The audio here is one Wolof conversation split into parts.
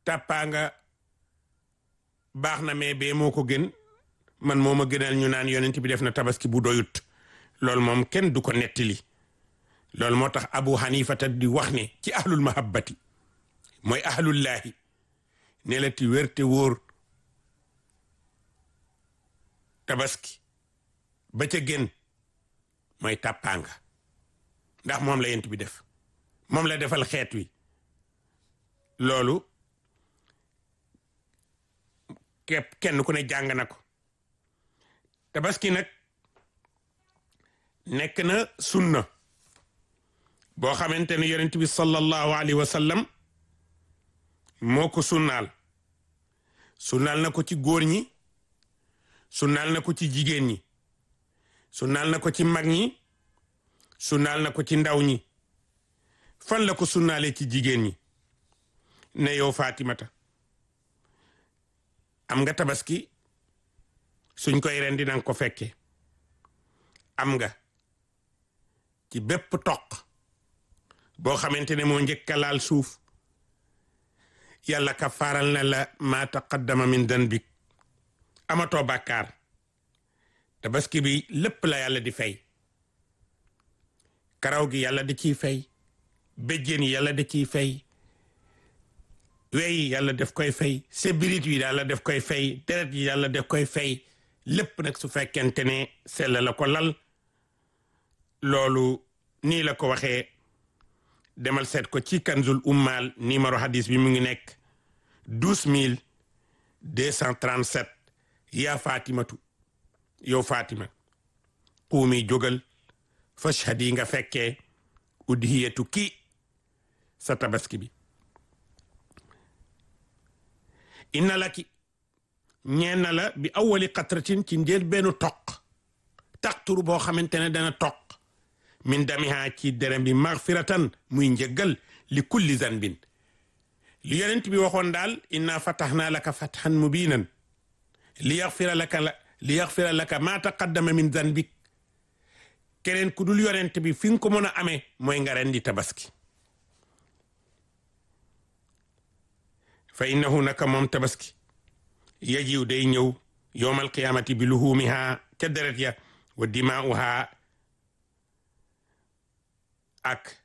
tàppaa baax na mais bee moo ko gën man moo ma gënal ñu naan yonent bi def na tabaski bu doyut loolu moom kenn du ko nettali loolu moo tax abu hanifata di wax ne ci ahlul mahabbati mooy ahlullaahi ne la ti wér te wóor tabaski ba ca gën mooy tàppaanga ndax moom la yent bi def moom la defal xeet wi loolu képp kenn ku ne jàng na ko tabaski nag nekk na sunna boo xamante ne yonent bi sallallahu alayhi wa sallam moo ko sunnaal sunnaal na ko ci góor ñi sunnaal na ko ci jigéen ñi sunnaal na ko ci mag ñi sunnaal na ko ci ndaw ñi fan la ko sunnaale ci jigéen ñi ne yow Fatimata am nga tabaski suñ koy ren dinañ ko fekke am nga ci bépp toq boo xamante ne moo njëkka laal suuf yàlla ka faaral na la ma taqaddama min danbik amatoo bàkkaar tabaski bi lépp la yàlla di fay karaw gi yàlla di ciy fay béjjén yi yàlla di ciy fay wey yàlla def koy fay sébirit yi yàlla def koy fay deret yi yàlla def koy fay lépp nag su fekkente ne sell la ko lal loolu nii la ko waxee demal seet ko ci kanzul ummal numéro hadis bi mu ngi nekk douze mille deux cent trente sept yaa fatimatu yow fatima puumi jógal fashhad yi nga fekkee udhiyatu kii sa tabaski bi inna laki ñeen na la bi awali qatratin ci njël benn toq taqturu boo xamante ne dana toq min damiha ci derem bi magfiratan muy njëggal li kulli zanbin li yonent bi waxoon daal inna fatahnaa laka fathan mubinan li yaxfira laka la li yaxfira laka ma taqaddama min zanbik keneen ku dul yonent bi fi nga ko mën a amee mooy nga rendi tabaski fa innahu naka moom tabaski yajiw day ñëw yowmal qiyaamati bi luhuumiha ca deret ya wa dimaa'uha ak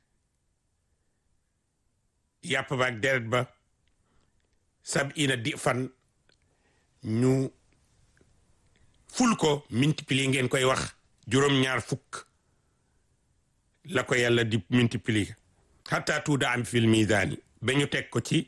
yàpp ba ak deret ba sab ina di fan ñu ful ko multiplier ngeen koy wax juróom-ñaar fukk la ko yàlla di multiplier hatta tuuda am fil misaani ba ñu teg ko ci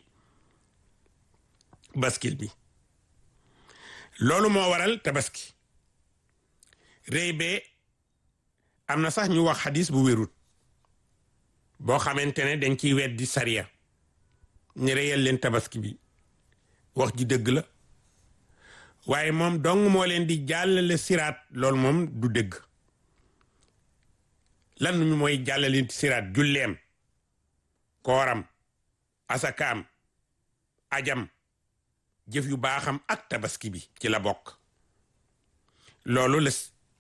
baskil bi loolu moo waral tabaski rëy bee am na sax ñu wax xadis bu wérut boo xamante ne dañ ciy weddi sariya ne reyal leen tabaski bi wax ji dëgg la waaye moom dong moo leen di jàllale siraat loolu moom du dëgg lan ñu mooy jàllale siraat julleem kooram asakaam ajam jëf yu baaxam ak tabaski bi ci la bokk loolu la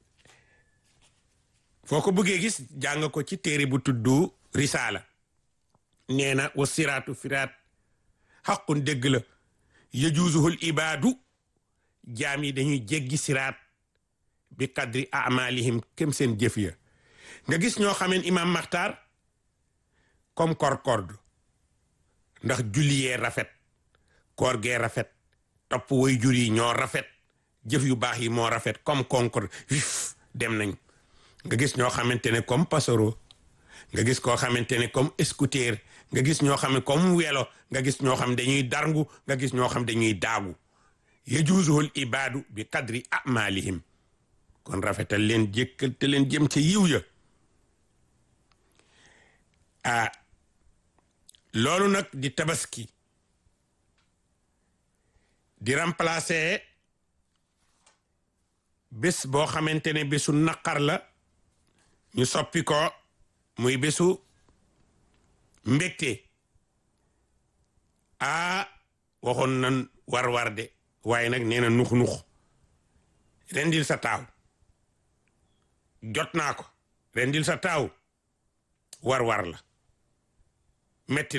foo ko bëggee gis jàng ko ci téere bu tuddu risaala nee na wa siraatu firaat xaqun dëgg la yajuusuhul ibaadu jaam yi dañuy jéggi siraat bi qadri amalihim kem seen jëf ya nga gis ñoo xameen imam maxtaar comme korkord ndax julli yee rafet koor gee rafet topp way jur yi ñoo rafet jëf yu baax yi moo rafet comme concorde vif dem nañ nga gis ñoo xamante ne comme pasero nga gis koo xamante ne comme scooter nga gis ñoo xam ne comme welo nga gis ñoo xam dañuy darngu nga gis ñoo xam dañuy daagu yajuuzuhul ibaadu bi qadri amalihim kon rafetal leen jékkal te leen jëm ca yiw ya ah loolu nag di tabaski di remplacer bés boo xamante ne bésu naqar la ñu soppi ko muy bésu mbégte ah waxoon nan war-war de waaye nag nee na nux-nux rendil sa taaw jot naa ko rendil sa taaw war-war la metti